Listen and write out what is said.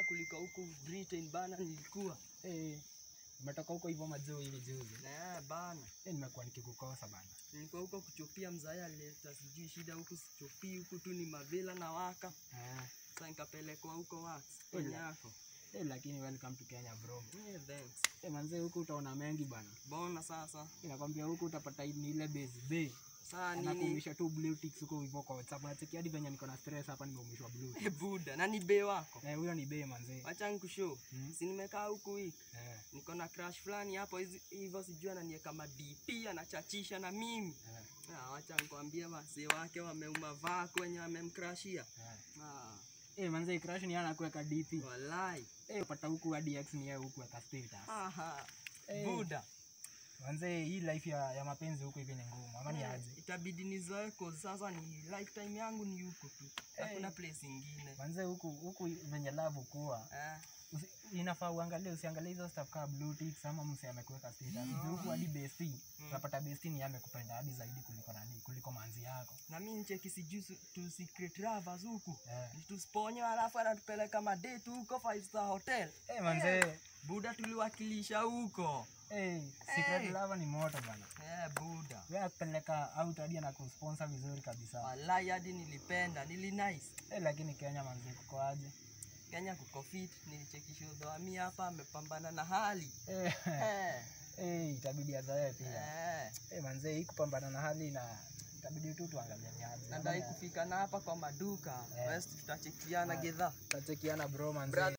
kuliko huku Britain bana nilikuwa. Eh, umetoka huko hivyo majuu hivi juzi. Eh, bana. Eh, nimekuwa nikikukosa bana. Nilikuwa huko kuchopia mzaya aleta sijui shida huku sichopii huku tu ni mavila na waka. Ah, Sasa nikapelekwa huko wax Ila. kwenye yako. eh, lakini welcome to Kenya bro. Eh, thanks. Eh, manze huku utaona mengi bana. Bona sasa. Inakwambia huku utapata ni ile base bay. Saa nini? Anakuumisha tu blue ticks huko hivyo kwa WhatsApp. Nacheki hadi venye niko na stress hapa nimeumishwa blue. Eh, buda, na ni be wako. Eh, huyo ni bay manze. Wacha nikushow. Hmm? Si nimekaa huku wiki. Eh, Niko na crush fulani hapo hizi- hivyo sijui ananiweka madp anachachisha na mimi. eh, Ah, wacha nikwambie wasee wake wameuma vako wenye wamemkrashia. eh. Ah, Eh, manze crush ni anakuweka DP. walai. Eh, upata huku hadi X ni yeye huku weka status. Aha. Eh. Buda. Manze hii life ya, ya mapenzi huku hivi ni ngumu. Ama ni Eh, aje? Itabidi nizoe cause sasa ni lifetime yangu ni huku tu. Hakuna place ingine. Manze huku huku venye love kuwa Eh, Usi- inafaa uangalie usiangalie hizo stuff kama blue ticks ama mse amekuweka status Juu huku hadi bestie unapata bestie ni yeye amekupenda hadi zaidi kuliko nani kuliko manzi yako na mimi ncheki sijui su- tu secret lovers huku. eh Tusponyo alafu anatupeleka madate huko five star hotel. hey, manze Buda tuliwakilisha huko. hey, secret Hey. lover ni moto bana Eh, Buda. wewe akupeleka out hadi anakusponsor vizuri kabisa Walai hadi nilipenda, nili nice. hey, lakini Kenya manze kuko aje Kenya kuko fit, nilichekisha udhoami hapa amepambana na hali. hey, Eh, hey, itabidi azae pia eh. hey, manze hii kupambana na hali na itabidi tu tuangalie ni aje Nadai kufika na hapa kwa maduka. Eh. West tutachekiana gedha. tachekiana bro manze Brother,